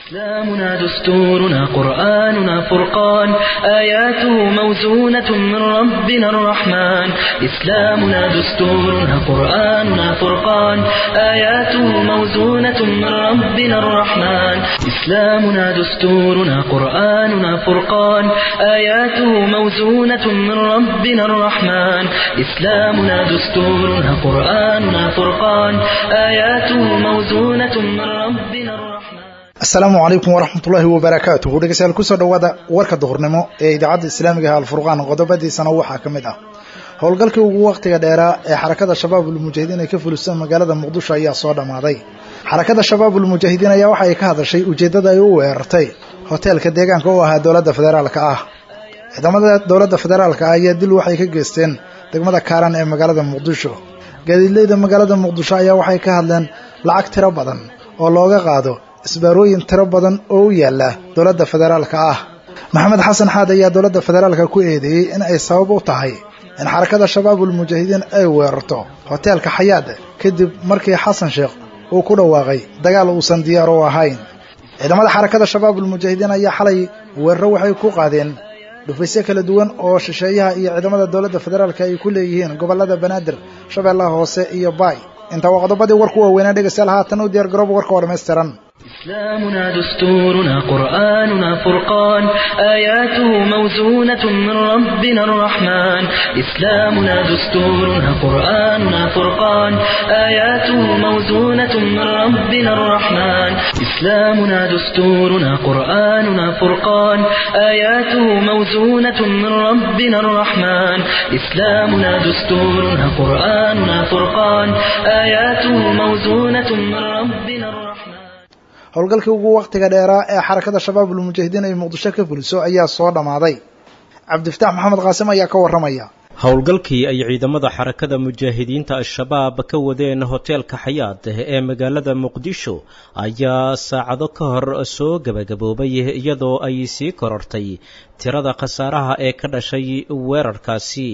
إسلامنا دستورنا قرآننا فرقان آياته موزونة من ربنا الرحمن إسلامنا دستورنا قرآننا فرقان آياته موزونة من ربنا الرحمن إسلامنا دستورنا قرآننا فرقان آياته موزونة من ربنا الرحمن إسلامنا دستورنا قرآننا فرقان آياته موزونة من ربنا الرحمن asalaamu calaykum waraxmatullaahi wabarakaatuhu dhegeystayaal kusoo dhowaada warka duhurnimo ee idaacadda islaamiga ah alfurqaan qodobadiisana waxaa ka mid ah howlgalkii ugu wakhtiga dheeraa ee xarakada shabaabul mujaahidiin ay ka fuliso magaalada muqdisho ayaa soo dhammaaday xarakada shabaabul mujaahidiin ayaa waxa ay ka hadashay ujeeddada ay u weerartay hoteelka deegaanka u ahaa dowladda federaalka ah ciidamada dowladda federaalka ah ayaa dil waxay ka geysteen degmada kaaran ee magaalada muqdisho gaadiidleyda magaalada muqdisho ayaa waxay ka hadleen lacag tiro badan oo looga qaado isbaarooyin tiro badan oo u yaala dowladda federaalka ah maxamed xasan xaad ayaa dowladda federaalka ku eedeeyey in ay sabab u tahay in xarakada shabaabul mujaahidiin ay weerarto hoteelka xayaad kadib markii xasan sheekh uu ku dhawaaqay dagaal uusan diyaar u ahayn ciidamada xarakada shabaabul mujaahidiin ayaa xalay weeraro waxay ku qaadeen dhufaysyo kala duwan oo shisheeyaha iyo ciidamada dowladda federaalka ay ku leeyihiin gobollada banaadir shabeellaha hoose iyo baay intaa waa qodobadii warku waaweynaa dhegeystayaal haatan u diyaar garooba warka oo dhammaystiran إسلامنا دستورنا قرآننا فرقان آياته موزونة من ربنا الرحمن إسلامنا دستورنا قرآننا فرقان آياته موزونة من ربنا الرحمن إسلامنا دستورنا قرآننا فرقان آياته موزونة من ربنا الرحمن إسلامنا دستورنا قرآننا فرقان آياته موزونة من ربنا الرحمن howlgalkii ugu wakhtiga dheeraa ee xarakada shabaabul mujaahidiin ay muqdisho ka fuliso ayaa soo dhammaaday cabdifataax maxamed qaasim ayaa ka warramaya howlgalkii ay ciidamada xarakada mujaahidiinta al-shabaab ka wadeen hoteelka xayaad ee magaalada muqdisho ayaa saacado ka hor soo gebagaboobay iyadoo ay sii korortay tirada khasaaraha ee ka dhashay weerarkaasi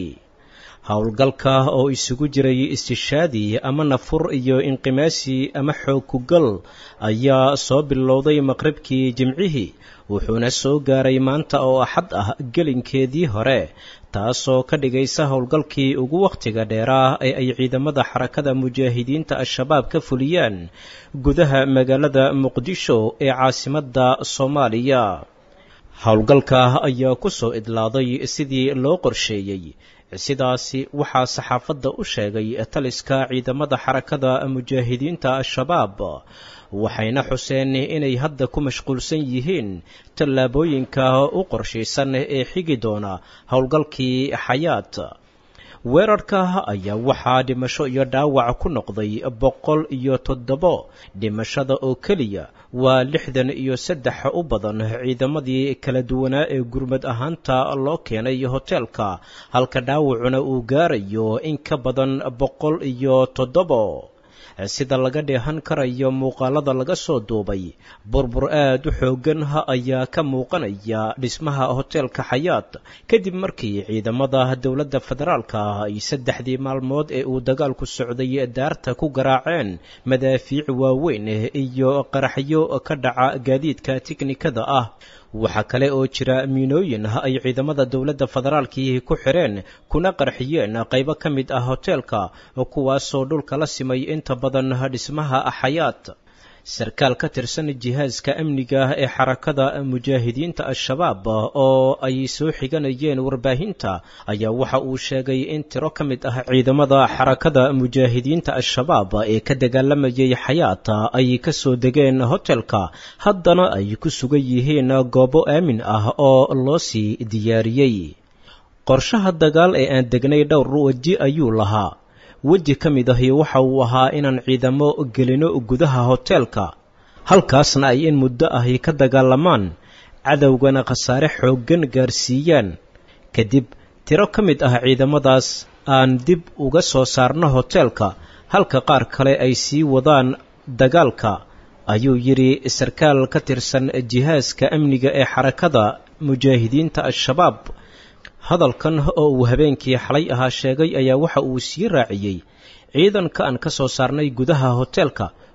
howlgalka oo isugu jiray istishaadi ama nafur iyo inqimaasi ama xoog kugal ayaa soo bilowday maqribkii jimcihii wuxuuna soo gaaray maanta oo axad ah gelinkeedii hore taasoo ka dhigaysa howlgalkii ugu wakhtiga dheeraa ee ay ciidamada xarakada mujaahidiinta al-shabaab ka fuliyaan gudaha magaalada muqdisho ee caasimadda soomaaliya howlgalka ayaa ku soo idlaaday sidii loo qorsheeyey sidaasi waxaa saxaafadda u sheegay taliska ciidamada xarakada mujaahidiinta al-shabaab waxayna xuseen inay hadda ku mashquulsan yihiin tallaabooyinka u qorshaysan ee xigi doona howlgalkii xayaat weerarka ayaa waxaa dhimasho iyo dhaawac ku noqday boqol iyo toddobo dhimashada oo keliya waa lixdan iyo saddex u badan ciidamadii kala duwanaa ee gurmad ahaanta loo keenay hoteelka halka dhaawacuna uu gaarayo in ka badan boqol iyo toddobo sida laga dheehan karayo muuqaalada laga soo duubay burbur aad u xooggan ayaa ka muuqanaya dhismaha hoteelka xayaat kadib markii ciidamada dowladda federaalka ay saddexdii maalmood ee uu dagaalku socday daarta ku garaaceen madaafiic waaweyn iyo qaraxyo ka dhaca gaadiidka tiknikada ah waxaa kale oo jira miinooyin ay ciidamada dowladda federaalkii ku xireen kuna qarxiyeen qaybo ka mid ah hoteelka kuwaasoo dhulka la simay inta badan dhismaha xayaat sarkaal ka tirsan jihaaska amniga ee xarakada mujaahidiinta al-shabaab oo ay soo xiganayeen warbaahinta ayaa waxa uu sheegay in tiro ka mid ah ciidamada xarakada mujaahidiinta al-shabaab ee ka dagaalamayay xayaata ay ka soo degeen hotelka haddana ay ku sugan yihiin goobo aamin ah oo loo sii diyaariyey qorshaha dagaal ee aan degnay dhowr weji ayuu lahaa weji ka mid ahi waxa uu ahaa inaan ciidamo gelino gudaha hoteelka halkaasna ay in muddo ahi ka dagaalamaan cadowgana khasaare xooggan gaarsiiyaan kadib tiro ka mid ah ciidamadaas aan dib uga soo saarno hoteelka halka qaar kale ay sii wadaan dagaalka ayuu yidhi sarkaal ka tirsan jihaaska amniga ee xarakada mujaahidiinta al-shabaab hadalkan oo uu habeenkii xalay ahaa sheegay ayaa waxa uu sii raaciyey ciidanka aan ka soo saarnay gudaha hoteelka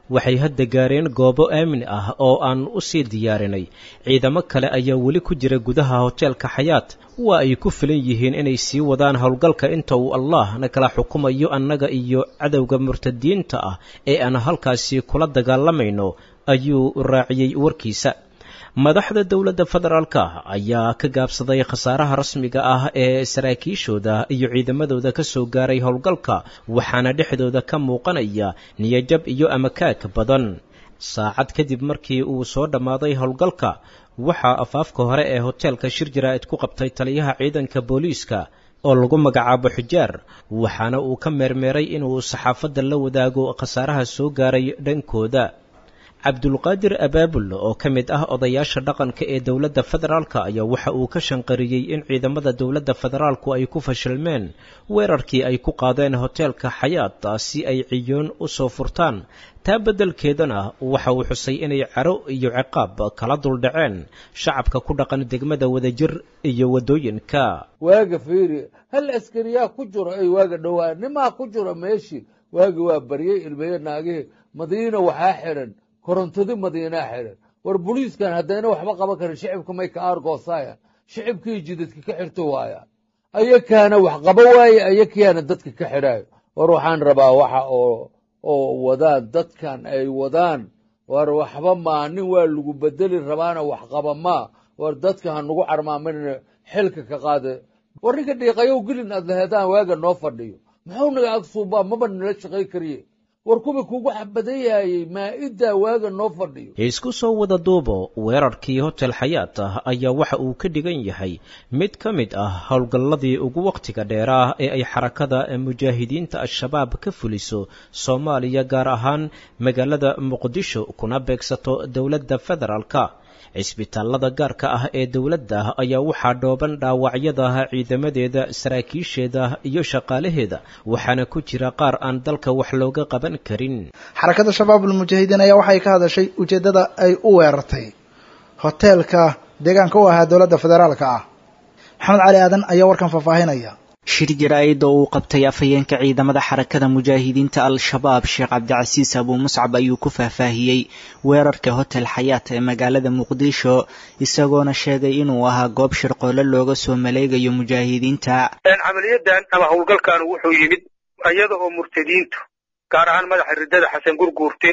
waxay hadda gaareen goobo aamin ah oo aan u sii diyaarinay ciidamo kale ayaa weli ku jira gudaha hoteelka xayaat waa ay ku filan yihiin inay sii wadaan howlgalka inta uu allah na kala xukumayo annaga iyo cadowga murtadiinta ah ee aan halkaasi kula dagaalamayno ayuu raaciyey warkiisa madaxda dowladda federaalka ayaa ka gaabsaday khasaaraha rasmiga ah ee saraakiishooda iyo ciidamadooda ka soo gaaray howlgalka waxaana dhexdooda ka muuqanaya niyajab iyo amakaag badan saacad kadib markii uu soo dhammaaday howlgalka waxaa afaafka hore ee hoteelka shir jaraa'id ku qabtay taliyaha ciidanka booliiska oo lagu magacaabo xujaar waxaana uu ka meermeeray inuu saxaafadda la wadaago khasaaraha soo gaaray dhankooda cabdulqaadir abaabul oo ka mid ah odayaasha dhaqanka ee dowladda federaalka ayaa waxa uu ka shanqariyey in ciidamada dowladda federaalku ay ku fashilmeen weerarkii ay ku qaadeen hoteelka xayaat si ay ciyoon u soo furtaan taa beddelkeedana waxa uu xusay inay caro iyo ciqaab kala duldhaceen shacabka ku dhaqan degmada wadajir iyo waddooyinka waaga fiiri hal askariyaa ku jiro ay waaga dhowaa nimaa ku jiro meeshii waagi waa baryey ilmeye naagihii madiina waxaa xidhan korontadi madiinaa xidhan war boliiskan haddayna waxba qaban karin shicibka may ka aargoosaya shicibkii jidadka ka xirto waaya ayakaana wax qaba waaye ayakayaana dadka ka xidhaayo war waxaan rabaa waxa oo oo wadaan dadkan ay wadaan war waxba maa nin waa lagu bedeli rabaana wax qaba maa war dadka ha nagu carmaaminina xilka ka qaada war ninka dhiiqayow gelin aad laheedaan waaga noo fadhiyo muxuu naga agsuubaa maba nala shaqay kariye war kuwii kugu xabadayaayey maa-iddaa waaga noo fadhiyo isku soo wada duubo weerarkii hotel xayaat ah ayaa waxa uu ka dhigan yahay mid ka mid ah howlgalladii ugu wakhtiga dheeraah ee ay xarakada mujaahidiinta al-shabaab ka fuliso soomaaliya gaar ahaan magaalada muqdisho kuna beegsato dowladda federaalka cisbitaalada gaarka ah ee dowladda ayaa waxaa dhooban dhaawacyada ciidamadeeda saraakiisheeda iyo shaqaalaheeda waxaana ku jira qaar aan dalka wax looga qaban karin xarakada shabaabul mujaahidiin ayaa waxay ka hadashay ujeeddada ay u weerartay hoteelka deegaanka u ahaa dowladda federaalka ah maxamed cali aadan ayaa warkan faahfaahinaya shir jaraa'id oo uu qabtay afhayeenka ciidamada xarakada mujaahidiinta al-shabaab sheekh cabdicasiis abuu muscab ayuu ku faahfaahiyey weerarka hotel xayaat ee magaalada muqdisho isagoona sheegay inuu ahaa goob shirqoole looga soo maleegayo mujaahidiinta camaliyadan ama howlgalkan wuxuu yimid iyada oo murtadiintu gaar ahaan madaxa riddada xasan gurguurte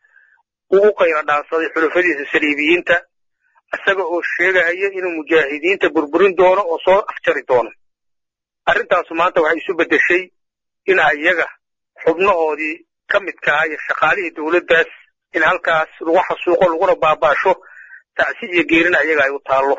uu u qayla dhaansaday xulafadiisa saliibiyiinta isaga oo sheegahaya inuu mujaahidiinta burburin doono oo soo afjari doono arrintaasu maanta waxay isu beddeshay in ayaga xubnahoodii ka midkaha iyo shaqaalihii dowladdaas in halkaas lagu xasuuqo laguna baabaasho tacsi iyo geerina ayaga ay u taallo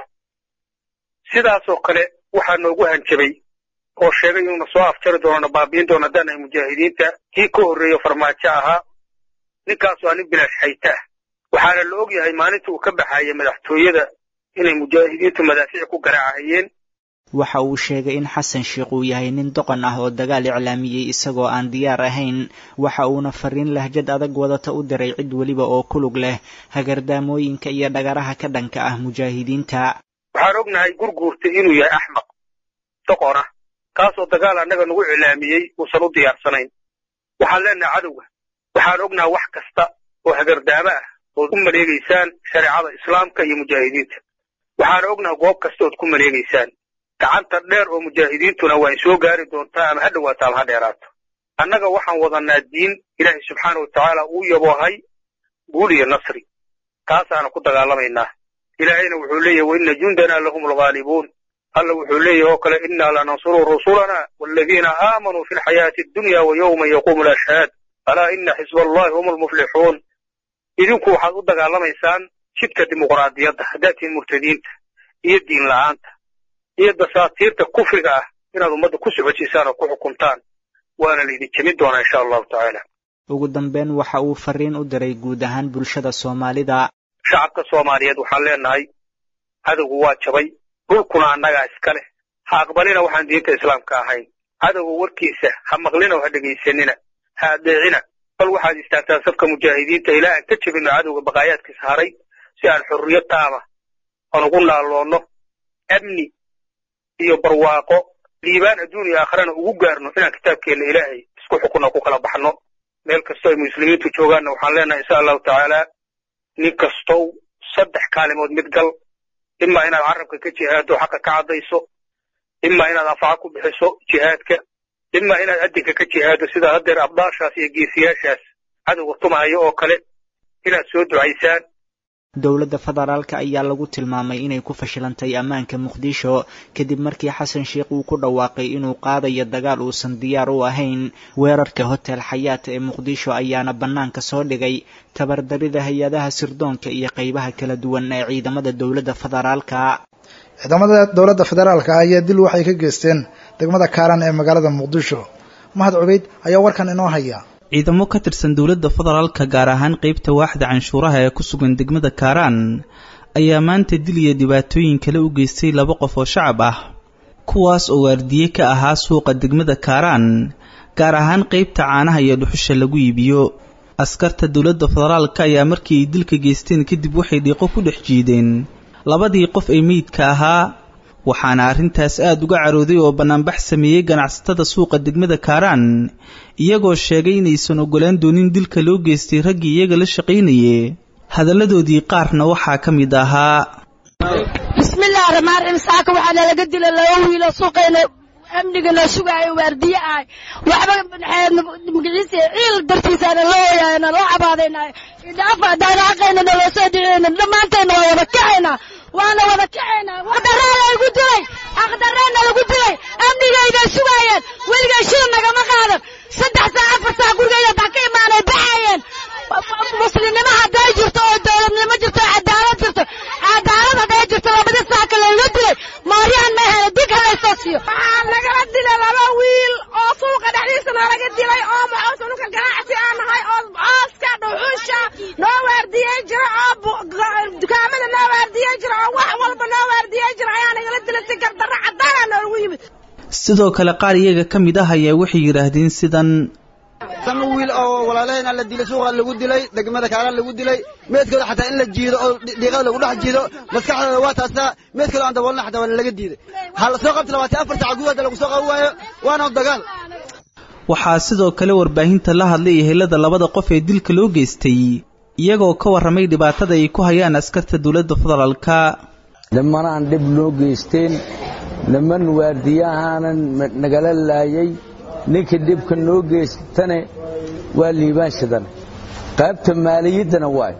sidaasoo kale waxaa noogu hanjabay oo sheegay inuuna soo afjari doono na baabiin doono haddaan ay mujaahidiinta kii ka horreeyo farmaajo ahaa ninkaasu aa nin bilaash xayta ah waxaana la og yahay maalinta uu ka baxaya madaxtooyada inay mujaahidiintu madaafiic ku garaacahayeen waxa uu sheegay in xasan sheikh uu yahay nin doqon ah oo dagaal iclaamiyey isagoo aan diyaar ahayn waxa uuna fariin lahjad adag wadata u diray cid weliba oo ku lug leh hagardaamooyinka iyo dhagaraha ka dhanka ah mujaahidiinta waxaan ognahay gurguurta inuu yahay axmaq doqon ah kaasoo dagaal annaga nagu iclaamiyey uusan u diyaarsanayn waxaan leenahay cadowga waxaan ognahay wax kasta oo hagardaamo ah ood u maleegaysaan shareecada islaamka iyo mujaahidiinta waxaan ognahay goob kasta ood ku maleegaysaan gacanta dheer oo mujaahidiintuna waa in soo gaari doontaa ama ha dhowaato ama ha dheeraato annaga waxaan wadanaa diin ilaahay subxaana wa tacaala uu yaboohay guul iyo nasri taasaana ku dagaalamaynaa ilaahayna wuxuu leeyahy waina jundanaa lahum alghaalibuun alla wuxuu leeyahy oo kale innaa lanansuru rusulana waaladiina aamanuu fi lxayaati addunya wa yowma yaquumu alashhaad alaa ina xisba allahi hum almuflixuun idinku waxaad u dagaalamaysaan jidka dimuqraadiyadda haddaad tihiin murtadiinta iyo diin la'aanta iyo dasaatiirta kufriga ah inaad ummadda ku socodsiisaan oo ku xukuntaan waana laydin jemin doonaa insha allahu tacaala ugu dambeyn waxa uu fariin u diray guud ahaan bulshada soomaalida shacabka soomaaliyeed waxaan leenahay cadowgu waa jabay dhulkuna annagaa iska leh ha aqbalina waxaan diinta islaamka ahayn cadowga warkiisa ha maqlina oo ha dhegaysanina ha adeecina bal waxaad istaagtaan safka mujaahidiinta ilaa aan ka jebino cadowga baqaayaadkiisa haray si aan xorriyad taama aan ugu naalloonno amni iyo barwaaqo liibaan adduun iyo aakharana ugu gaarno inaan kitaabkeenna ilaahay isku xukunno ku kala baxno meel kastoo ay muslimiintu joogaanna waxaan leenahay insha allahu tacaala nin kastow saddex kaalimood mid gal imaa inaad carabka ka jihaado xaqa ka caddayso imaa inaad anfaco ku bixiso jihaadka imaa inaad addinka ka jihaado sida haddeer abdaashaas iyo geesiyaashaas cadowga tumahayo oo kale inaad soo ducaysaan dowladda federaalka ayaa lagu tilmaamay inay ku fashilantay ammaanka muqdisho kadib markii xasan sheikh uu ku dhawaaqay inuu qaadayo dagaal uusan diyaar u ahayn weerarka hotel xayaat ee muqdisho ayaana bannaanka soo dhigay tabardarida hay-adaha sirdoonka iyo qeybaha kala duwan ee ciidamada dowladda federaalka ciidamada dowladda federaalka ayaa dil waxay ka geysteen degmada kaaran ee magaalada muqdisho mahad cubeyd ayaa warkan inoo haya ciidamo ka tirsan dowladda federaalka gaar ahaan qeybta waaxda canshuuraha ee ku sugan degmada kaaraan ayaa maanta dil iyo dhibaatooyin kale u geystay laba qof oo shacab ah kuwaas oo waardiye ka ahaa suuqa degmada kaaraan gaar ahaan qeybta caanaha iyo dhuxusha lagu iibiyo askarta dowladda federaalka ayaa markii ay dilka geysteen kadib waxay dhiiqo ku dhex jiideen labadii qof ee meydka ahaa waxaana arrintaas aada uga carooday oo bannaanbax sameeyey ganacsatada suuqa degmada kaaraan iyagoo sheegay inaysan ogolaan doonin dilka loo geystay raggii iyaga la shaqaynayay hadalladoodii qaarna waxaa ka mid ahaa bismillahi raxmaan raxiim saaka waxaa nalaga dila laba wiilo suuqayna amnigana sugaayo waardiye ahay waxba magaciisa ciil dartiisaana loo oyaana loo cabaadaynayo idhaafa haddaan xaqayna naloo soo dhiciyayna dhammaantayna waa wada kacaynaa waana wada kacaynaa xaqdarraa lagu dilay xaqdarraana lagu dilay amnigayday sugaayeen weligay shil nagama qaadan saddex saa afar saa gurigayda baa ka imaanay baxayeen muslimnimo hadday jirto oo dowladnimo jirto oo cadaalad jirto cadaalad hadday jirto labadii saa kale la dilay maaryahan ma ahena dig halaysoo siiyo waxaa nagala dilay laba wiil oo suuqa dhexdiisa nalaga dilay oo maxuusa dhulka ganacsi aan nahay oo cooska dhuxusha noo waardiyey jira oo dukaamada noo waardiyey jira oo wax walba noo waardiyey jira ayaa nagala dilay si gardarro caddaana noogu yimid sidoo kale qaar iyaga ka mid ah ayaa waxay yidhaahdeen sidan sama wiil oo walaalahayna la dilay suuqa lagu dilay degmada kaaraan lagu dilay meedkooda xataa in la jiido oo dhiiqada lagu dhex jiido maskaxdooda waa taastaa meedkooda aan daboolna xataa waa laga diiday waxaa la soo qabta labaatan afar saca gudahoda lagu soo qaban waayo waana dagaal waxaa sidoo kale warbaahinta la hadlay ehelada labada qof ee dilka loo geystay iyagoo ka warramay dhibaatada ay ku hayaan askarta dowladda federaalka nimanaan dhib noo geysteen niman waardiyahaanan nagala laayay ninkii dhibka noo geystane waa liibaanshadan qaybta maaliyaddana waay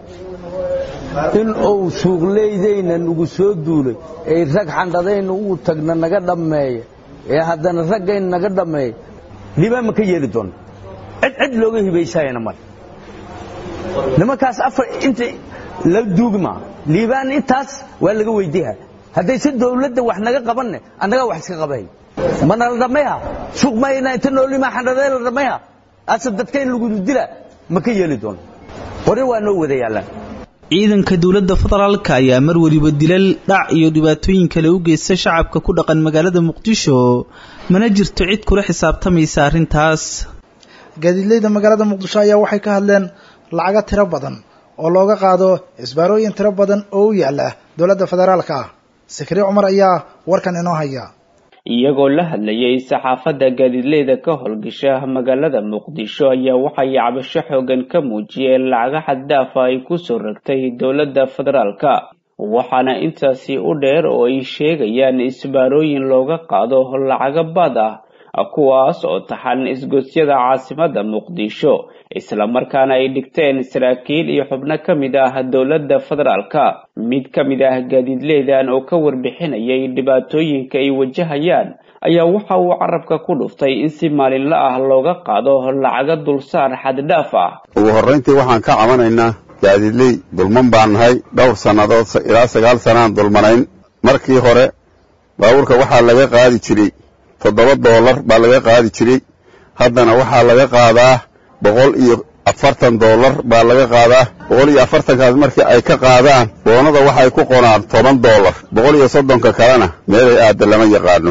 in uu suuqleydayna nagu soo duulay ay rag xandhadayna uu tagna naga dhammeeya ee haddana raggayn naga dhammeeya liibaan ma ka yeeli doonna cid cid looga hibaysayana male nimankaas afar inta la duugma liibaan intaas waa laga weydiiha hadday si dawladda wax naga qabanne annagaa wax iska qabahay mana la dhammayha suuq mayna inta noolima xandhadee la dhammayha ase dadka in lagu dila ma ka yeeli doono qori waa noo wada yaallaan ciidanka dowladda federaalka ayaa mar weliba dilal dhac iyo dhibaatooyin kale u geysta shacabka ku dhaqan magaalada muqdisho mana jirto cid kula xisaabtamaysa arrintaas gaadiidleyda magaalada muqdisho ayaa waxay ka hadleen lacago tiro badan oo looga qaado isbaarooyin tiro badan oo u yaala dowladda federaalka ah sikri cumar ayaa warkan inoo haya iyagoo la hadlayay saxaafadda gaadiidleyda ka howlgasha magaalada muqdisho ayaa waxay cabasho xoogan ka muujiyeen lacago xaddaafa ay kusoo ragtay dowladda federaalka waxaana intaasi u dheer oo ay sheegayaan isbaarooyin looga qaado lacago bad ah kuwaas oo taxan isgosyada caasimadda muqdisho islamarkaana ay dhigteen saraakiil iyo xubno ka mid ah dowladda federaalka mid ka mid ah gaadiidleydan oo ka warbixinayay dhibaatooyinka ay wajahayaan ayaa waxa uu carabka ku dhuftay in si maalinla ah looga qaado lacago dulsaar xaddhaaf ah ugu horrayntii waxaan ka cabanaynaa gaadiidley dulman baan nahay dhowr sannadood ilaa sagaal sanaan dulmanayn markii hore baabuurka waxaa laga qaadi jiray toddoba doolar baa laga qaadi jiray haddana waxaa laga qaadaa boqol iyo afartan doolar baa laga qaadaa boqol iyo afartankaas markii ay ka qaadaan boonada waxay ku qonaan toban doolar boqol iyo soddonka kalena meelay aadda lama yaqaano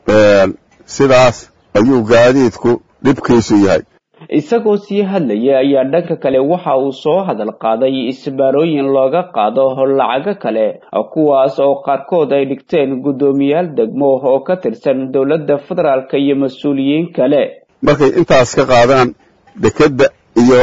sidaas ayuu gaadiidku dhibkiisu yahay isagoo sii hadlaya ayaa dhanka kale waxa uu soo hadal qaaday isbaarooyin looga qaado lacago kale kuwaas oo qaarkood ay dhigteen guddoomiyaal degmo oo ka tirsan dowladda federaalka iyo mas-uuliyiin kale markay intaas ka qaadaan dekedda iyo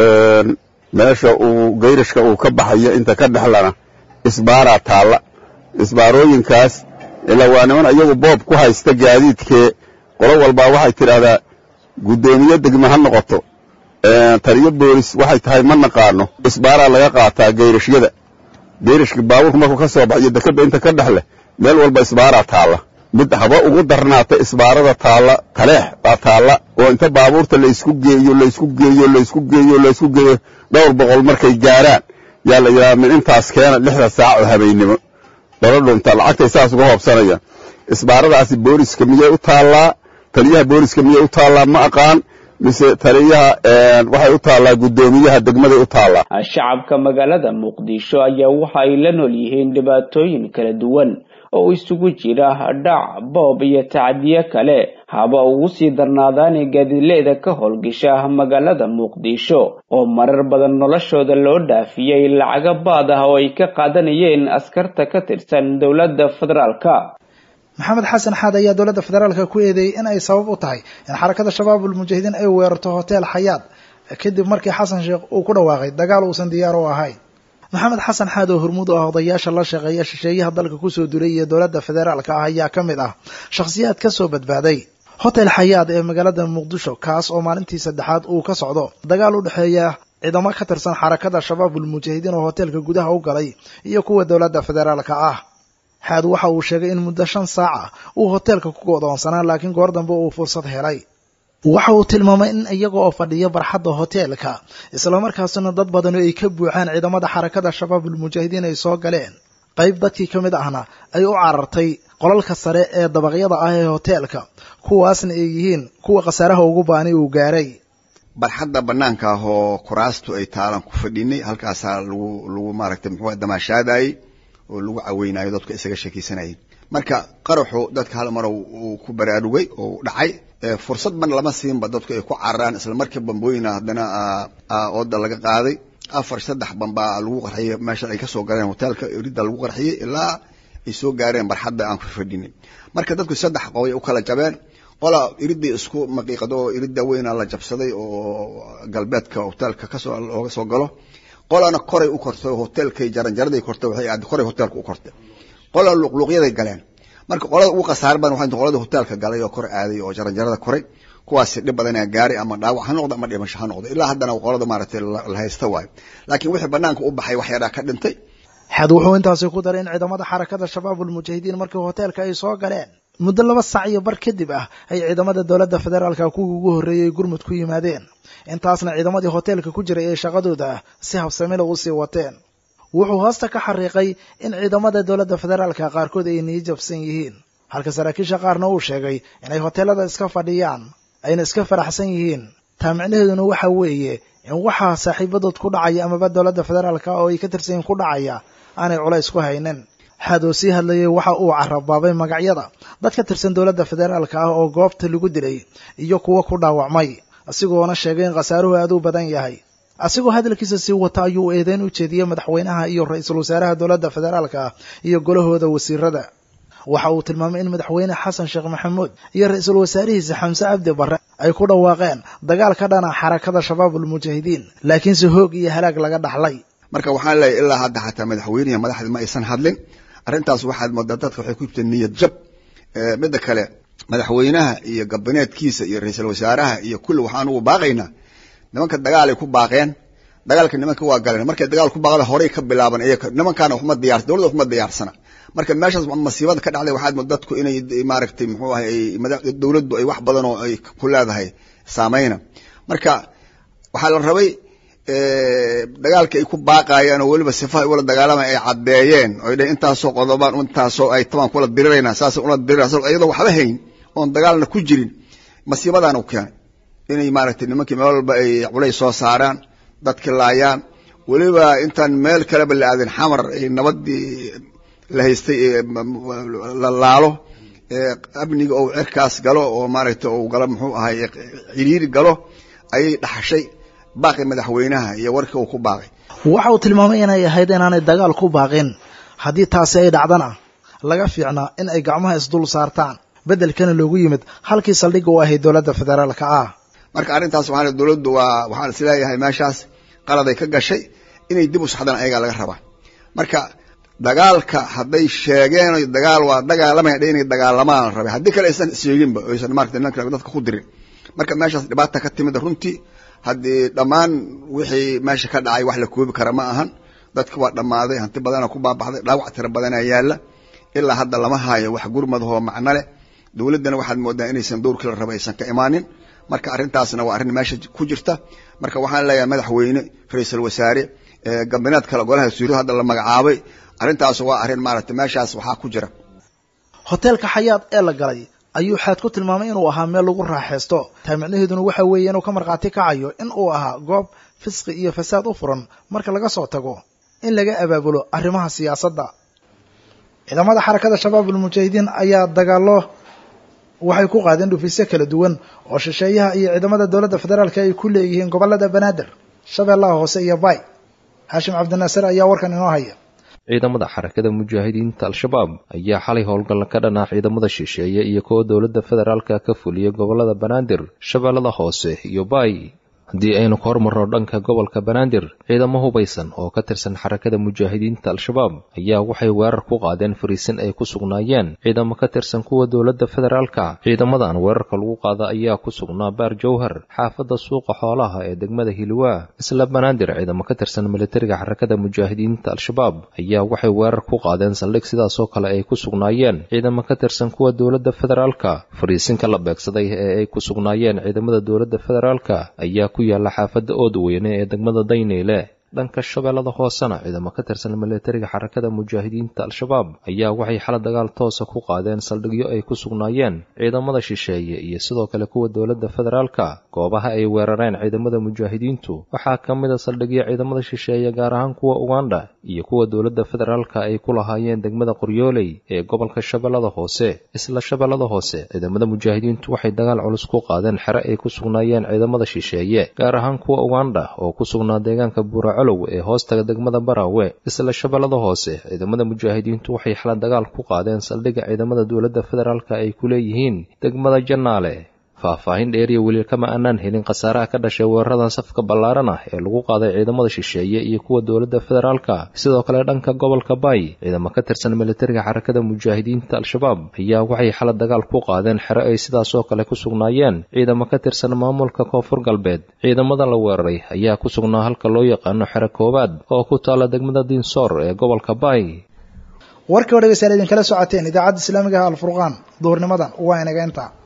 meesha uu gayrashka uu ka baxayo inta ka dhexlana isbaaraa taalla isbaarooyinkaas ilaa waa niman iyagu boob ku haysta gaadiidkee qolo walbaa waxay tidhaahdaa guddoomiye degme ha noqoto taliyo boolis waxay tahay ma naqaano isbaaraa laga qaataa gayrashyada gayrashka baabuurku markuu ka soo baxayo dekadda inta ka dhex leh meel walba isbaaraa taalla mid haba ugu darnaata isbaarada taalla taleex baa taalla oo inta baabuurta laysku geeyo laysku geeyo laysku geeyo laysku geeyo dhowr boqol markay gaaraan yaa la yidhaha min intaas keena lixda saac oo habeennimo lala dhunta lacagtay saas uga hoobsanayaan isbaaradaasi booliska miyay u taallaa taliyaha booliska miyay u taallaa ma aqaan mise taliyaha waxay u taallaa guddoomiyaha degmaday u taallaa shacabka magaalada muqdisho ayaa waxa ay la nool yihiin dhibaatooyin kala duwan oo isugu jira dhac boob iyo tacdiyo kale haba ugu sii darnaadaani gaadiidleyda ka howlgasha magaalada muqdisho oo marar badan noloshooda loo dhaafiyey lacaga baad ah oo ay ka qaadanayeen askarta ka tirsan dowladda federaalka maxamed xasan xaad ayaa dowladda federaalka ku eedeeyey in ay sabab u tahay in xarakada shabaab ulmujaahidiin ay weerarto hotel xayaad kadib markii xasan sheekh uu ku dhawaaqay dagaal uusan diyaar u ahayn maxamed xasan xaad oo hormuud u ah odayaasha la shaqeeya shisheeyaha dalka kusoo duray iyo dowladda federaalka ah ayaa ka mid ah shakhsiyaad ka soo badbaaday hotel xayaad ee magaalada muqdisho kaas oo maalintii saddexaad uu ka socdo dagaal u dhexeeya ciidamo ka tirsan xarakada shabaab ulmujaahidiin oo hoteelka gudaha u galay iyo kuwa dowladda federaalka ah xaad waxa uu sheegay in muddo shan saaca uu hoteelka ku go'doonsanaa laakiin goor dambe uu fursad helay waxa uu tilmaamay in iyaga oo fadhiya barxadda hoteelka islamarkaasina dad badan oo ay ka buuxaan ciidamada xarakada shabaab ulmujaahidiin ay soo galeen qayb dadkii ka mid ahna ay u carartay qolalka sare ee dabaqyada ah ee hoteelka kuwaasna ay yihiin kuwa khasaaraha ugu baani uu gaaray barxadda bannaanka ah oo kuraastu ay taalan ku fadhinay halkaasaa lagu lagu maaragtay muxuu damaashaadayey oo lagu caweynayo dadku isaga sheekaysanayay marka qaraxu dadka hal mar uu ku baraarugay oo dhacay fursad ban lama siinba dadku ay ku cararaan isla markii bambooyina haddana ooda laga qaaday afar saddex bambaa lagu qarxiyey meesha ay kasoo galeen hoteelka ridda lagu qarxiyey ilaa ay soo gaareen barxadda aan ku fadhinay marka dadku saddex qoy u kala jabeen qola iridii isku maqiiqado oo iridda weyna la jabsaday oo galbeedka hoteelka kasoo looga soo galo qolana koray u kortay hoteelkay jaranjaraday kortay waxay aad koray hoteelka u kortay qolana luqluuqyaday galeen marka qolada ugu khasaar badan waxay qolada hoteelka galay oo kor aaday oo jaranjarada koray kuwaasi dhib badan ayaa gaaray ama dhaawac ha noqdo ama dhimasho ha noqdo ilaa haddana qolada maaragtay la haysta waayo laakiin wixii banaanka u baxay wax yaraa ka dhintay xad wuxuu intaasi ku daray in ciidamada xarakada shabaab ulmujaahidiin markii hoteelka ay soo galeen muddo laba sac iyo bar kadib ah ay ciidamada dowladda federaalka kuwii ugu horreeyey gurmud ku yimaadeen intaasna ciidamadii hoteelka ku jiray ee shaqadooda si habsamila u sii wateen wuxuu hoosta ka xariiqay in ciidamada dowladda federaalka qaarkood ay niyi jabsan yihiin halka saraakiisha qaarna uu sheegay inay hoteelada iska fadhiyaan ayna iska faraxsan yihiin taa micnaheeduna waxa weeye in waxaa saaxiibadood ku dhacaya amaba dowladda federaalka oo ay ka tirsan yihin ku dhacaya aanay culays ku haynin xaad oo sii hadlayay waxa uu carabaabay magacyada dad ka tirsan dowladda federaalka ah oo goobta lagu dilay iyo kuwo ku dhaawacmay asigoona sheegay in khasaaruhu aad u badan yahay asigoo hadalkiisa sii wata ayuu eedeyn u jeediyey madaxweynaha iyo ra-iisul wasaaraha dowladda federaalka ah iyo golahooda wasiirada waxa uu tilmaamay in madaxweyne xasan sheekh maxamuud iyo ra-iisul wasaarihiisa xamse cabdi barre ay ku dhawaaqeen dagaal ka dhana xarakada shabaab ulmujaahidiin laakiinse hoog iyo halaag laga dhaxlay marka waxaan leeyahy ilaa hadda xataa madaxweynihi madaxda ma aysan hadlin arrintaas waxaad moodaa dadka waxay ku jirta niyad jab midda kale madaxweynaha iyo gabineedkiisa iyo ra-iisul wasaaraha iyo kulli waxaan ugu baaqaynaa nimanka dagaalay ku baaqeen dagaalka nimanka waa galeen markay dagaal ku baaqda horey ka bilaaban iyaga nimankaana waxma diyaar dowladda waxma diyaarsana marka meeshaas masiibada ka dhacday waxaad moodaa dadku inay maaragtay muxuu ahay dowladdu ay wax badan oo ay ku leedahay saameyna marka waxaa la rabay dagaalka ay ku baaqayaan oo weliba sifaha ula dagaalama ay caddeeyeen oo dheen intaasoo qodobaan intaasoo ay tabaan kula dirirayna saas ula dirirayna iyadoo waxba hayn oon dagaalna ku jirin masiibadaan u keenay inay maaragtay nimankii meel walba ay culays soo saaraan dadki laayaan weliba intaan meel kaleba la aadin xamar ay nabadii la haystay la laalo amniga ou cirkaas galo oo maaragtay ou galo muxuu ahay ciriiri galo ayay dhaxashay baaqi madaxweynaha iyo warkii uu ku baaqay waxa uu tilmaamay inay ahayd inaanay dagaal ku baaqin haddii taasi ay dhacdana laga fiicnaa in ay gacmaha isdul saartaan beddelkana loogu yimid halkii saldhigga u ahayd dowladda federaalka ah marka arrintaas waxaan dowladdu waa waxaan isleeyahay meeshaas qaladay ka gashay inay dib u saxdaan ayagaa laga rabaa marka dagaalka hadday sheegeen dagaal waa dagaalamaya dhe inay dagaalamaan la rabay haddii kale aysan sheeginba aysan maarata nimanka dadka ku dirin marka meeshaas dhibaata ka timid runtii haddii dhammaan wixii meesha ka dhacay wax la koobi kara ma ahan dadki waa dhammaaday hanti badana ku baabaxday dhaawac tira badanaa yaalla ilaa hadda lama haayo wax gurmadahoo macno leh dowladdana waxaad moodaa inaysan dowrkii la raba aysan ka imaanin marka arrintaasna waa arrin meesha ku jirta marka waxaan leeyahay madaxweyne ra-iisul wasaare gabineed kale golaha suuriya hadda la magacaabay arrintaas waa arrin maaragtay meeshaas waxaa ku jira hoteelka xayaad ee la galay ayuu xaad ku tilmaamay inuu ahaa meel lagu raaxaysto taa micnaheeduna waxa weeye inuu ka markhaati kacayo in uu ahaa goob fisqi iyo fasaad u furan marka laga soo tago in laga abaabulo arrimaha siyaasadda ciidamada xarakada shabaabul mujaahidiin ayaa dagaallo waxay ku qaadeen dhufiisyo kala duwan oo shisheeyaha iyo ciidamada dowladda federaalka ay ku leeyihiin gobollada banaadir shabeellaha hoose iyo bay haashim cabdinaasir ayaa warkan inoo haya ciidamada xarakada mujaahidiinta al-shabaab ayaa xalay howlgalla ka dhanaa ciidamada shisheeye iyo kuwa dowladda federaalka ka fuliyay gobollada banaadir shabeellada hoose iyo bay haddii aynu ka hormarno dhanka gobolka banaadir ciidamo hubaysan oo ka tirsan xarakada mujaahidiinta al-shabaab ayaa waxay weerar ku qaadeen fariisin ay ku sugnaayeen ciidamo ka tirsan kuwa dowladda federaalka ciidamadan weerarka lagu qaada ayaa ku sugnaa baar jowhar xaafadda suuqa xoolaha ee degmada hiliwaa isla banaadir ciidamo ka tirsan militariga xarakada mujaahidiinta al-shabaab ayaa waxay weerar ku qaadeen saldhig sidaasoo kale ay ku sugnaayeen ciidamo ka tirsan kuwa dowladda federaalka fariisinka la beegsaday ee ay ku sugnaayeen ciidamada dowladda federaalka ayaa ku yaalla xaafadda oodweyne ee degmada dayneyle dhanka shabeellada hoosena ciidamo ka tirsan militariga xarakada mujaahidiinta al-shabaab ayaa waxay xala dagaal toosa ku qaadeen saldhigyo ay ku sugnaayeen ciidamada shisheeye iyo sidoo kale kuwa dowladda federaalka goobaha ay weerareen ciidamada mujaahidiintu waxaa ka mid a saldhigyo ciidamada shisheeye gaar ahaan kuwa ugandha iyo kuwa dowladda federaalka ay ku lahaayeen degmada qoryooley ee gobolka shabeellada hoose isla shabeellada hoose ciidamada mujaahidiintu waxay dagaal culus ku qaadeen xere ay ku sugnaayeen ciidamada shisheeye gaar ahaan kuwa ugandha oo ku sugnaa deegaanka buuraco ee hoostaga degmada baraawe isla shabeellada hoose ciidamada mujaahidiintu waxay xala dagaal ku qaadeen saldhigga ciidamada dowladda federaalka ay ku leeyihiin degmada jannaale faahfaahin dheeriya weli kama aanaan helin khasaaraha ka dhashay weeraradan safka ballaaran ah ee lagu qaaday ciidamada shisheeye iyo kuwa dowladda federaalka sidoo kale dhanka gobolka bay ciidamo ka tirsan militariga xarakada mujaahidiinta al-shabaab ayaa waxay xala dagaal ku qaadeen xero ay sidaasoo kale ku sugnaayeen ciidamo ka tirsan maamulka koonfur galbeed ciidamada la weeraray ayaa ku sugnaa halka loo yaqaano xero koowaad oo ku taalla degmada diinsoor ee gobolka bay warkii oo dhegeystayaal idinkala socoteen idaacadda islaamiga ah alfurqaan duhurnimadan waa inaga inta